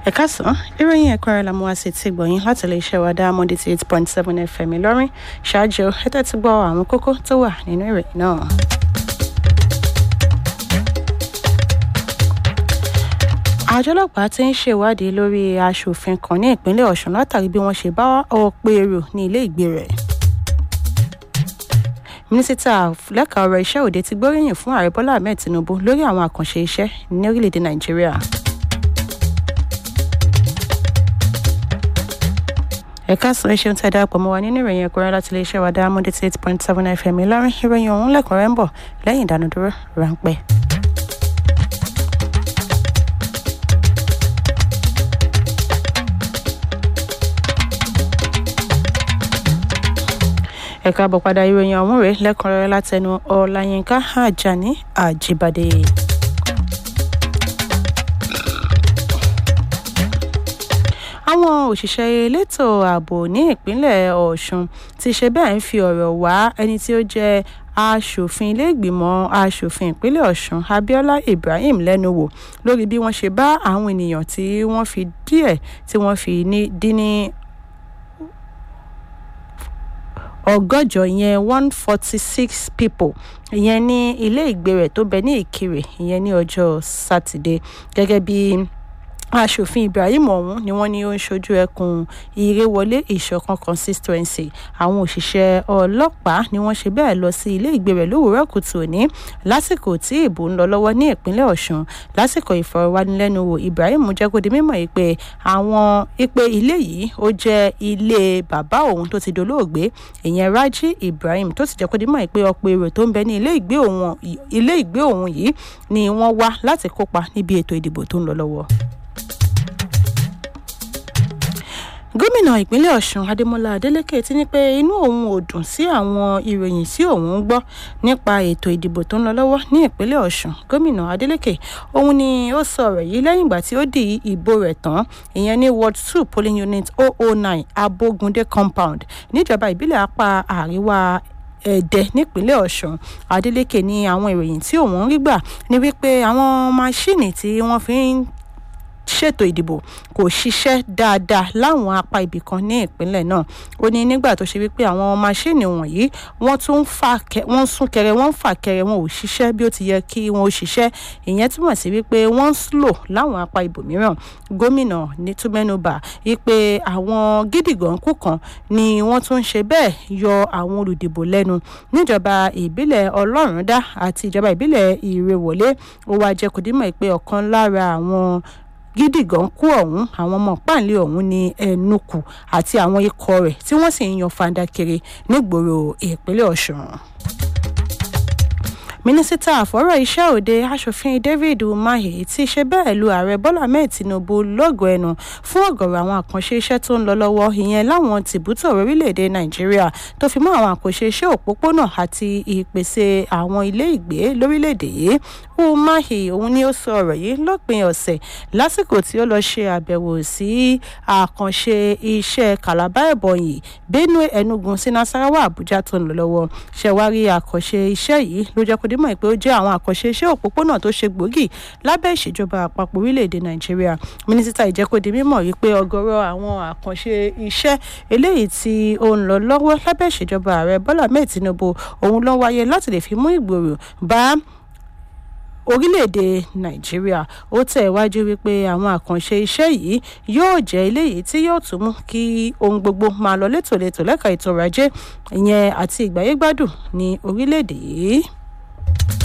ẹ káàsán ìròyìn ẹ̀kúnrẹ́ la mú wá sí ti gbọ̀yìn láti lè ṣe wa dá monday eight point seven fm ìlọrin ṣáájú ẹ tẹ́tí gbọ́ àwọn kókó tó wà nínú ìròyìn náà. àjọ ọlọ́pàá ti ń ṣèwádìí lórí aṣòfin kan ní ìpínlẹ̀ ọ̀sùn látàrí bí wọ́n ṣe bá ọ̀pọ̀ èrò ní ilé ìgbé rẹ̀ mínísítà lẹ́ka ọ̀rọ̀ iṣẹ́ òde ti gbóríyìn fún ààrẹ bọ́lá ahmed tinubu lórí àwọn àkànṣe iṣẹ́ ní orílẹ̀-èdè nàìjíríà. ẹ̀ka sọ ẹ ṣeun tí a darapọ̀ mọ́ wa nínú ìròyìn ẹ̀kúnrẹ́ láti lè ṣe wa dá monday eight point seven fm ìlọrin ìròyìn ọ̀hún lẹ́kùnrẹ́ ń bọ̀ lẹ́yìn ìdánudúró ráńpẹ́. ẹ̀ka àbọ̀ padà ìròyìn ọ̀hún rèé lẹ́kùnrẹ́rẹ́ látẹnu ọláyínká ajani àjíbádé. àwọn òṣìṣẹ́ elétò ààbò ní ìpínlẹ̀ ọ̀ṣun ti ṣe bẹ́ẹ̀ ń fi ọ̀rọ̀ wá ẹni tí ó jẹ́ aṣòfin iléègbìmọ̀ aṣòfin ìpínlẹ̀ ọ̀ṣun abiola ibrahim lẹ́nu wò lórí bí wọ́n ṣe bá àwọn ènìyàn tí wọ́n fi díẹ̀ tí wọ́n fi dín ní ọgọ́jọ ìyẹn one forty six people ìyẹn ní ilé ìgbé rẹ̀ tó bẹ ní ìkirè ìyẹn ní ọjọ́ sátidé gẹ́gẹ́ bí aṣòfin ibrahim ọ̀hún ni wọ́n ní ó ń ṣojú ẹkùn ìrèwọlé ìṣọ̀kan constituency àwọn òṣìṣẹ́ ọlọ́pàá ni wọ́n ṣe bẹ́ẹ̀ lọ sí ilé ìgbé rẹ̀ lówùúrọ̀ kùtù òní lásìkò tí ìbò ń lọ lọ́wọ́ ní ìpínlẹ̀ ọ̀ṣun lásìkò ìfọ̀rọ̀wánilẹ́nuwò ibrahim jẹ́ kó di mímọ̀ yìí pé àwọn ipe ilé yìí ó jẹ́ ilé bàbá òun tó ti dolóògbé ìyẹn raji ibrahim tó sì jẹ́ kó di mímọ̀ yìí pé ọ̀pọ̀ èrò tó ń bẹ ní ilé ìgbé òun yìí ni wọ́n wá láti kópa níbi ètò ìdìbò tó ń lọ lọ́wọ́. gómìnà ìpínlẹ̀ ọ̀sùn adémọlá adélèké ti ní pé inú òun ò dùn sí àwọn ìròyìn tí òun ń gbọ́ nípa ètò ìdìbò tó ń lọ lọ́wọ́ ní ìpínlẹ̀ ọ̀sùn gómìnà adélèké òun ni ó sọ ọ̀rọ̀ yìí lẹ́yìn ìgbà tí ó di ìbò rẹ̀ tán ìyẹn ní ward two polling unit 009 abogunde compound níjọba ìbílẹ̀ apá àríwá ẹ̀dẹ̀ nípínlẹ̀ ọ̀sùn adeleke ní àwọn ìròyìn tí òun ń rí gbà ní wípé àwọn máṣíìnì tí wọ́n fi ń ṣètò ìdìbò kò ṣiṣẹ́ dáadáa láwọn apá ibì kan ní ìpínlẹ̀ náà ó ní nígbà tó ṣe wípé àwọn máṣíìnì wọ̀nyí wọ́n tún wọ́n sún kẹrẹ wọ́n fà kẹrẹ wọn ò ṣiṣẹ́ bí ó ti yẹ kí wọ́n ó ṣiṣẹ́ ìyẹn túmọ̀ sí wípé wọ́n ń slow láwọn apá ibòmíràn gómìnà ní túmẹ́nubà wípé àwọn gídìgànkù kan ni wọ́n tún ń ṣe bẹ́ẹ̀ yọ àwọn olùdìbò lẹ́nu níjọba ìbílẹ̀ ọlọ́rundá àti ìjọba ìbílẹ̀ ìrèwọlé ó wá jẹ́ kó dímọ̀ pé ọ̀kan lára àwọn gídìgàn kú ọ̀hún àwọn ọmọ páàlẹ́ ọ̀hún ní ẹnukù àti àwọn ikọ̀ rẹ̀ tí wọ́n sì ń yan fanda kiri nígboro ìpínlẹ̀ ọ̀sùn mínísítà àfọ̀rọ̀ iṣẹ́ òde aṣòfin david umahi ti ṣe bẹ́ẹ̀ lu ààrẹ bọ́lá ahmed tinubu lọ́gọ̀ọ́ ẹnu fún ọ̀gọ̀rọ̀ àwọn àkànṣe iṣẹ́ tó ń lọ lọ́wọ́ ìyẹn láwọn tìbútò orílẹ̀-èdè nàìjíríà tó fi mọ́ àwọn àkànṣe iṣẹ́ òpópónà àti ìpèsè àwọn ilé ìgbé lórílẹ̀-èdè yìí umahi òun ni ó sọ ọ̀rọ̀ yìí lópin ọ̀sẹ̀ lásìkò tí ó lọ ṣe àbẹ̀wò sí àkànṣe iṣẹ́ calabar ebonyi benue enugu sí nasarawa abuja tó ń lọ lọ́wọ́ ṣẹ̀wárí àkànṣe iṣẹ́ yìí ló jẹ́ kó dímọ̀ pé ó jẹ́ àwọn àkànṣe iṣẹ́ òpópónà tó ṣe gbòógì lábẹ́ ìṣèjọba àpapọ̀ orílẹ̀-èdè nàìjíríà mínísítà ìjẹ́kọ̀dé mímọ̀ wípé ọgọ́rọ̀ àwọn àkànṣe iṣẹ́ eléyìí tí ó ń lọ lọ́wọ́ lábẹ́ ìṣèjọba ààrẹ bọ́lá mẹ́ẹ̀ tinubu òun ló wáyé láti lè fi mú ìgbòrò bá orílẹ̀-èdè nàìjíríà ó tẹ̀ wájú wípé àwọn àkànṣe iṣẹ́ yìí yóò jẹ́ eléyìí tí yóò tún mú kí ohun gbogbo máa lọ létòlétò lẹ́ka ètò ọrọ̀ ajé ìyẹn àti ìgbáyégbádùn ní orílẹ̀-èdè yìí.